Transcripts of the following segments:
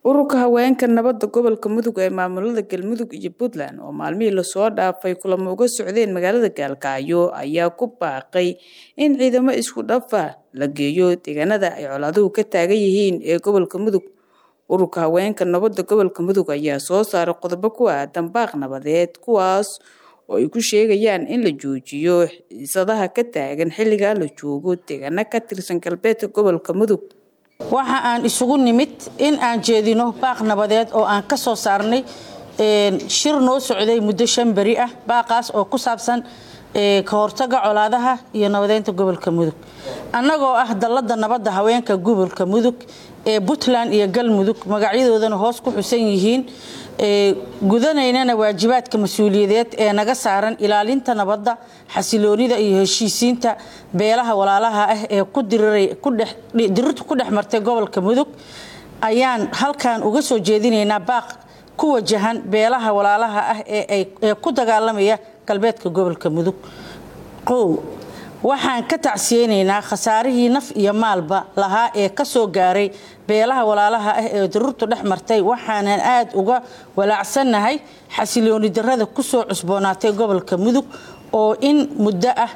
ururka haweenka nabadda gobolka mudug ee maamulada galmudug iyo puntland oo maalmihii lasoo dhaafay kulamo uga socdeen magaalada gaalkacyo ayaa ku baaqay in ciidamo isku dhafa la geeyo deegaanada ay colaaduhu ka taagan yihiin ee gobolka mudug ururka haweenka nabadda gobolka mudug ayaa soo saaray qodobo ku aadan baaq nabadeed kuwaas oo ay ku sheegayaan in la joojiyo xiisadaha ka taagan xilligaa la joogo deegaano ka tirsan galbeedka gobolka mudug waxa aan isugu nimid in aan jeedino baaq nabadeed oo aan ka soo saarnay shir noo socday muddo shan beri ah baaqaas oo ku saabsan ka hortaga colaadaha iyo nabadeynta gobolka mudug annagoo ah dallada nabadda haweenka gobolka mudug ee puntland iyo galmudug magacyadoodana hoos ku xusan yihiin gudanaynana waajibaadka mas-uuliyadeed ee naga saaran ilaalinta nabadda xasiloonida iyo heshiisiinta beelaha walaalaha ah ee dirirtu ku dhex martay gobolka mudug ayaan halkan uga soo jeedinaynaa baaq ku wajahan beelaha walaalaha ah ee ku dagaalamaya galbeedka gobolka mudug qow waxaan ka tacsiyeynaynaa khasaarihii naf iyo maalba lahaa ee ka soo gaaray beelaha walaalaha ah ee daruurtu dhex martay waxaanan aada uga walaacsannahay xasilooni darrada ku soo cusboonaatay gobolka mudug oo in muddo ah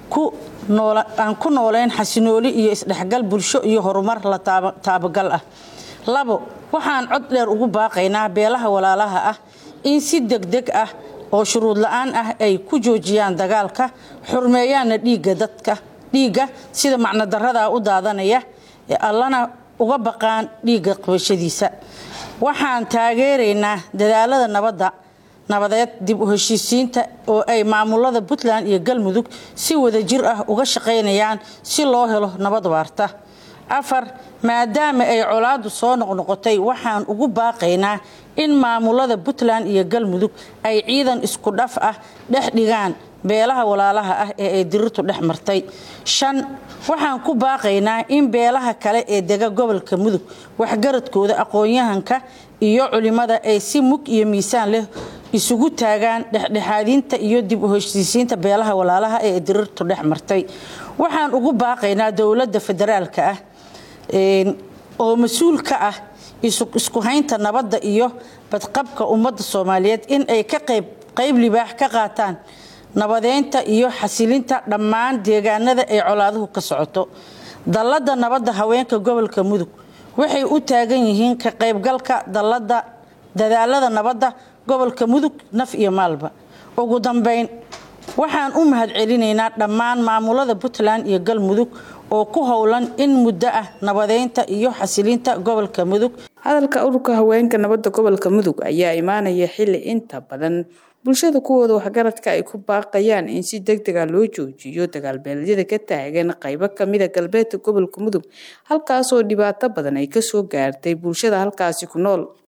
aan ku nooleyn xasinooli iyo isdhexgal bulsho iyo horumar la taabagal ah labo waxaan cod dheer ugu baaqaynaa beelaha walaalaha ah in si degdeg ah oo shuruud la-aan ah ay ku joojiyaan dagaalka xurmeeyaanna dhiigga dadka dhiigga sida macnodarradaa u daadanaya allana uga baqaan dhiigga qabashadiisa waxaan taageeraynaa dadaalada nabadda nabadeed dib u heshiisiinta oo ay maamulada puntland iyo galmudug si wadajir ah uga shaqaynayaan si loo helo nabad waarta afar maadaama ay colaadu soo noqnoqotay waxaan ugu baaqaynaa in maamulada puntland iyo galmudug ay ciidan isku dhaf ah dhex dhigaan beelaha walaalaha ah ee ay dirirtu dhex martay shan waxaan ku baaqaynaa in beelaha kale ee dega gobolka mudug waxgaradkooda aqoon-yahanka iyo culimada ay si mug iyo miisaan leh isugu taagaan dhexdhexaadinta iyo dib u heshiisiinta beelaha walaalaha ee dirirtu dhex martay waxaan ugu baaqaynaa dowladda federaalka ah oo mas-uul ka ah isku haynta nabadda iyo badqabka ummadda soomaaliyeed in ay ka qayb libaax ka qaataan nabadeynta iyo xasilinta dhammaan deegaanada ay colaaduhu ka socoto dallada nabadda haweenka gobolka mudug waxay u taagan yihiin ka qaybgalka dallada dadaalada nabadda gobolka mudug naf iyo maalba ugu dambeyn waxaan u mahadcelinaynaa dhammaan maamulada puntland iyo galmudug oo ku howlan in muddo ah nabadeynta iyo xasilinta gobolka mudug hadalka ururka haweenka nabadda gobolka mudug ayaa imaanaya xilli inta badan bulshada kuwooda waxgaradka ay ku baaqayaan in si deg dega loo joojiyo dagaalbeelyada ka taagan qaybo kamida galbeedka gobolka mudug halkaasoo dhibaato badan ay kasoo gaartay bulshada halkaasi ku nool